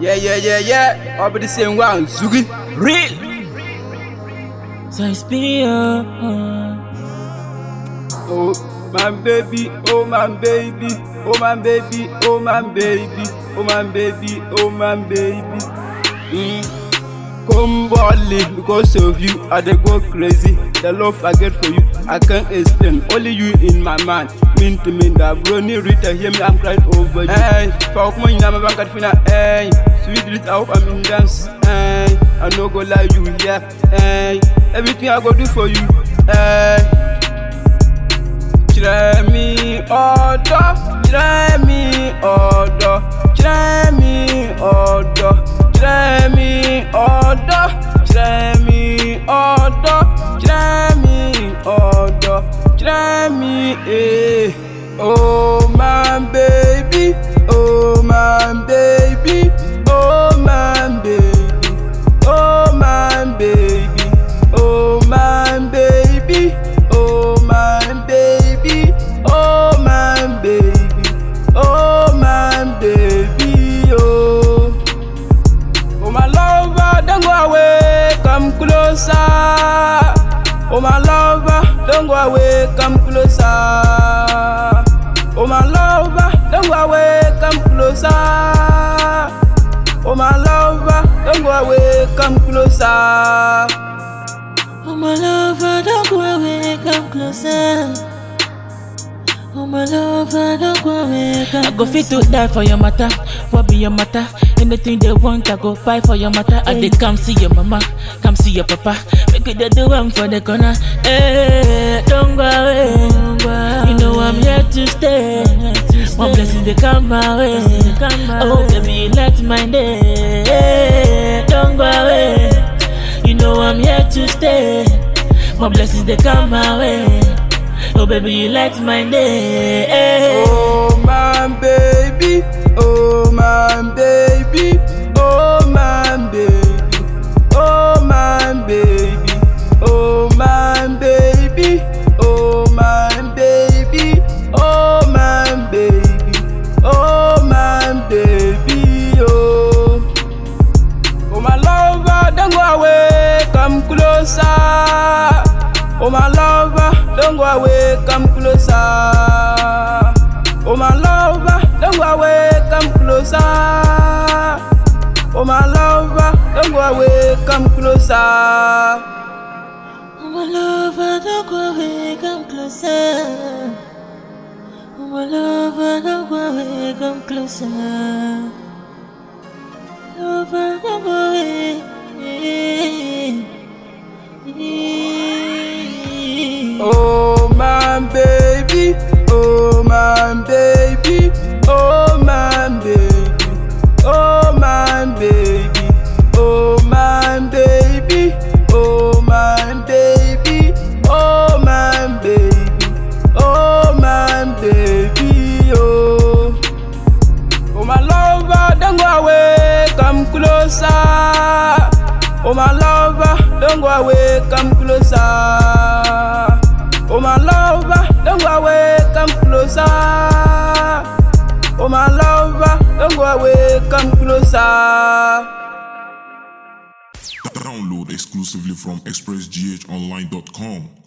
Yeah, yeah, yeah, yeah. All be the same one. Zugi. Real. So it's be uh, Oh, my baby. Oh, my baby. Oh, my baby. Oh, my baby. Oh, my baby. Oh, my baby. Mm. Come boldly because of you, I dey go crazy. The love I get for you, I can't explain. Only you in my mind. Mean to me that brony Rita hear me, I'm crying over you. Hey, fuck my name, I'm back fina. Hey, sweet Rita, I hope I'm in dance. Hey, I no go lie you here. Hey, everything I go do for you. Hey. Kyerɛ mi ọ̀dọ́, kyerɛ mi ọ̀dọ́, kyerɛ mi ọ̀dọ́, kyerɛ mi ọ̀dọ́, kyerɛ mi ọ̀dọ́, kyerɛ mi ọ̀dọ́, kyerɛ mi ee. Oh my baby, oh my baby, oh my baby, oh my baby, oh my baby, oh my baby, oh my baby, oh my baby, oh. Oh my lover, don't go away, come closer. Oh my lover, don't go away, come closer. Oh my lover, don't go away, come closer. Oh my lover, don't go away, come closer. oh my lover, don't go away, come closer. Oh my lover, don't go away, come I go fit to die for your matter. What be your matter? Anything they want, I go buy for your matter. I they come see your mama, come see your papa. Make it they do one for the corner. Hey, don't go away. You know I'm here to stay. My blessings they come my way. Oh baby, you light my day. Don't go away. You know I'm here to stay. My blessings they come my way. Oh baby, you light my day. Oh my baby, oh my baby, oh my baby, oh my baby, oh my baby, oh my baby, oh my baby, oh my baby, oh. Oh my lover, don't go away, come closer. Oh my lover, don't go away, come closer. Oh my lover, don't go away, come closer. Oh my lover, don't go away, come closer. Oh my lover, don't go away, come closer. Oh my lover, don't go away, come closer. Lover, don't go away. Oh my baby, oh my baby, oh my baby, oh my baby, oh my baby, oh my baby, oh my baby, oh my baby, oh. Oh my lover, don't go away, come closer. Oh my lover, don't go away, come closer. Oh my lover, don't go away, come closer. Oh my lover, don't go away, come closer. Download exclusively from expressghonline.com.